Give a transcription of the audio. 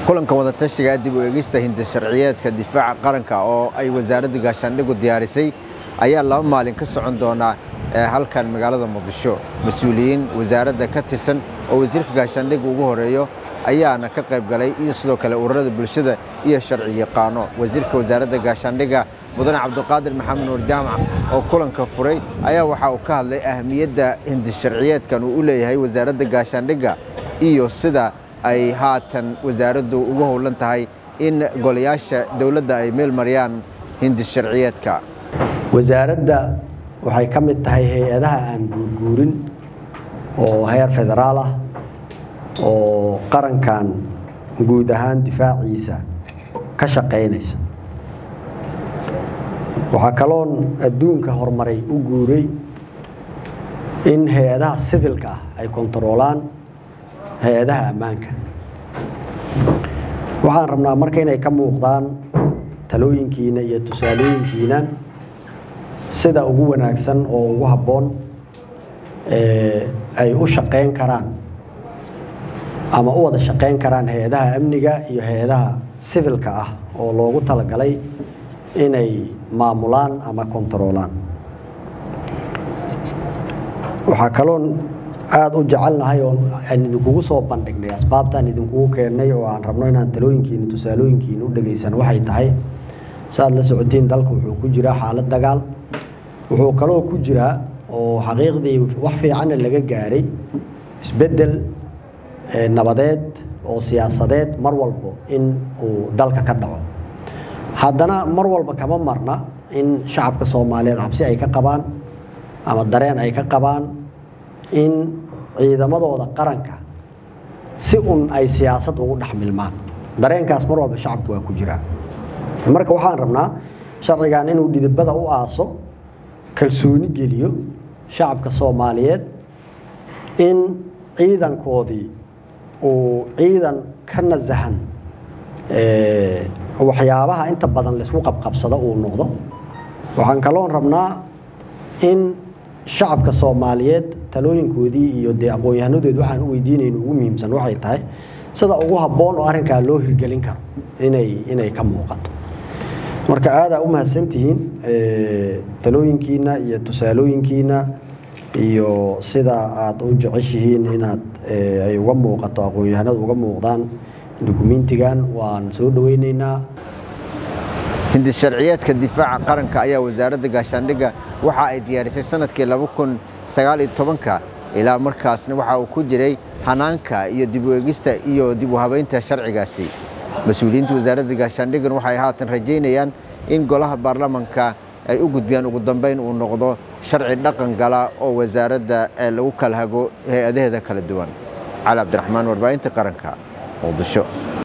kulanka wadatashiga dib u eegista hindi sharciyeedka difaaca qaranka oo ay wasaaradda gaashaandhigu diyaarisay ayaa laba maalin ka socon doonaa halkan magaalada muqdisho mas-uuliyiin wasaaradda ka tirsan oo wasiirka gaashaandhiga ugu horeeyo ayaana ka qayb galay iyo sidoo kale ururada bulshada iyo sharci yaqaano wasiirka wasaaradda gaashaandhiga mudane cabdiqaadir maxamed nuur jaamac oo kulanka furay ayaa waxa uu ka hadlay ahamiyadda hindi sharciyeedkan uu u leeyahay wasaaradda gaashaandhiga iyo sida ay haatan wasaaraddu ugu howlan tahay in golayaasha dowladda ay meel mariyaan hindi sharciyeedka wasaaradda waxay ka mid tahay hay-adaha aan guurguurin oo heer federaal ah oo qarankan guud ahaan difaaciisa ka shaqaynaysa waxaa kaloon adduunka horumaray u guuray in hay-adaha sivilka ah ay kontaroolaan hay-adaha ammaanka waxaan rabnaa marka inay ka muuqdaan talooyinkiina iyo tusaalooyinkiina sida ugu wanaagsan oo ugu habboon ay u shaqayn karaan ama u wada shaqayn karaan hay-adaha amniga iyo hay-adaha sivilka ah oo loogu talagalay inay maamulaan ama kontaroolaan waxaa kaloon aada u jecelnahay oo aan idinkugu soo bandhignay asbaabtaan idinkugu keennay oo aan rabno inaan talooyinkiina tusaalooyinkiina u dhegaysan waxay tahay saaad la socotiin dalka wuxuu ku jiraa xaalad dagaal wuxuu kaloo ku jiraa oo xaqiiqdii wax fiicanna laga gaaray isbeddel nabadeed oo siyaasadeed mar walbo in uu dalka ka dhaco haddana mar walba kama marna in shacabka soomaaliyeed cabsi ay ka qabaan ama dareen ay ka qabaan in ciidamadooda qaranka si un ay siyaasad ugu dhex milmaan dareenkaas mar walba shacabku waa ku jiraa marka waxaan rabnaa sharcigan inuu dhidibada u aaso kalsooni geliyo shacabka soomaaliyeed in ciidankoodii uu ciidan ka nasahan waxyaabaha inta badan laysku qabqabsado uu noqdo waxaan kaloon rabnaa in shacabka soomaaliyeed talooyinkoodii iyo dee aqoon-yahanadood waxaan u weydiinayna ugu muhiimsan waxay tahay sida ugu habboon oo arrinkaa loo hirgelin karo inay inay ka muuqato marka aadaa u mahadsantihiin talooyinkiina iyo tusaalooyinkiina iyo sida aada u jeceshihiin inaad ay uga muuqato aqoon-yahanadu uga muuqdaan dukumentigan waan soo dhoweyneynaa hindi sharciyeedka difaaca qaranka ayaa wasaaradda gaashaandhigga waxa ay diyaarisay sanadkii ka ilaa markaasna waxa uu ku jiray hanaanka iyo dib u eegista iyo dib u habaynta sharcigaasi mas-uuliyiinta wasaaradda gaashaandhiggan waxay haatan rajaynayaan in golaha baarlamanka ay u gudbiyaan ugu dambayn uu noqdo sharci dhaqan gala oo wasaaradda lagu kala hago hay-adaheeda kala duwan cali cabdiraxmaan warbaahinta qaranka muqdisho